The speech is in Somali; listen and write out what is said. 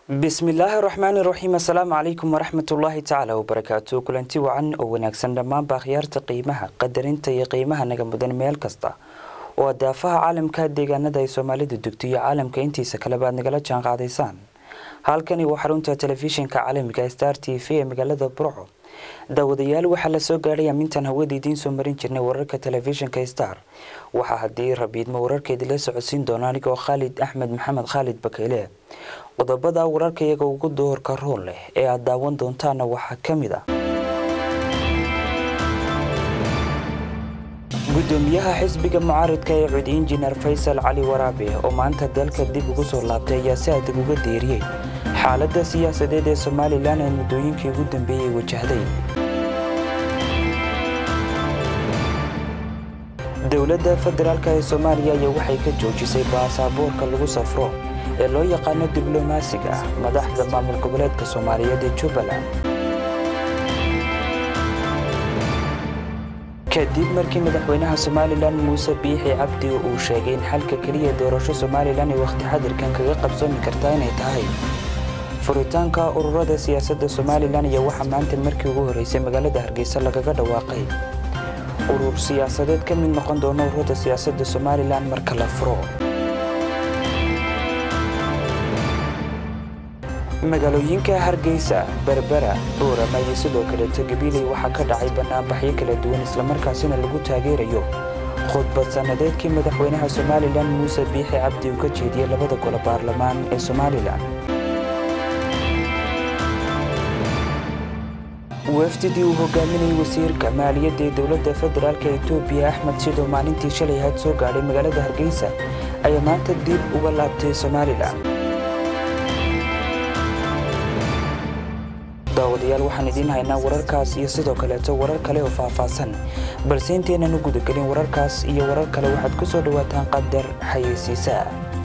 bismillaahi raxmaani raxiim assalaamu calaykum waraxmatullaahi tacaala wabarakaatu kulanti wacan oo wanaagsan dhammaanba akhyaarta qiimaha qadarinta iyo qiimaha naga mudan meel kasta oo daafaha caalamka deegaanada ay soomaalidu degto iyo caalamka intiisa kaleba aad nagala jaan qaadaysaan halkani waa xarunta telefishinka caalamiga star t v ee magaalada burco daawadayaal waxaa la soo gaadhay amintan hawada idiin soo marin jirnay wararka telefishinka star waxaa haddii rabiidmo wararkeedii la socodsiin doona anigoo khaalid axmed maxamed khaalid bakeyle qodobada wararka iyaga ugu doorka rool leh ee aad daawan doontaana waxaa ka mid ah gudoomiyaha xisbiga mucaaridka ee cud injineer faysal cali waraabe oo maanta dalka dib ugu soo laabtay ayaa si adag uga deeriyey xaaladda siyaasadeed ee somalilan ee muddooyinkii ugu dambeeyey wajahday dowladda federaalk ee soomaaliya ayaa waxay ka joojisay baasaboorka lagu safro ee loo yaqaano diblomaasiga ah madaxda maamul goboleedka soomaaliyeed ee jubbaland kadib markii madaxweynaha somalilan muuse biixi cabdi uu sheegay in xalka keliya doorasho somalilan ee wakhti xadirkan kaga qabsoomi kartaa inay tahay furitaanka ururada siyaasadda somalilan ayaa waxaa maanta markii ugu horreysay magaalada hargeysa lagaga dhawaaqay urur siyaasadeed ka mid noqon doona ururada siyaasadda somalilan marka la furo magaalooyinka hargeysa berbera boorama iyo sidoo kaleeto gabiiley waxaa ka dhacay banaanbaxyo kala duwan islamarkaasina lagu taageerayo khudbad sannadeedkii madaxweynaha somalilan muuse biixi cabdi uu ka jeediyey labada golo baarlamaan ee somalilan wafdidii uu hogaaminayay wasiirka maaliyadda ee dowladda federaalk etoobiya axmed sidoo maalintii shalay ahayd soo gaadhay magaalada hargeysa ayaa maanta dib uga laabtay somalilan daawadayaal waxaan idiin haynaa wararkaas iyo sidoo kaleeto warar kale oo faahfaahsan balse intaynan u gudagelin wararkaas iyo warar kale waxaad ku soo dhowaataan qadar xayeysiisaa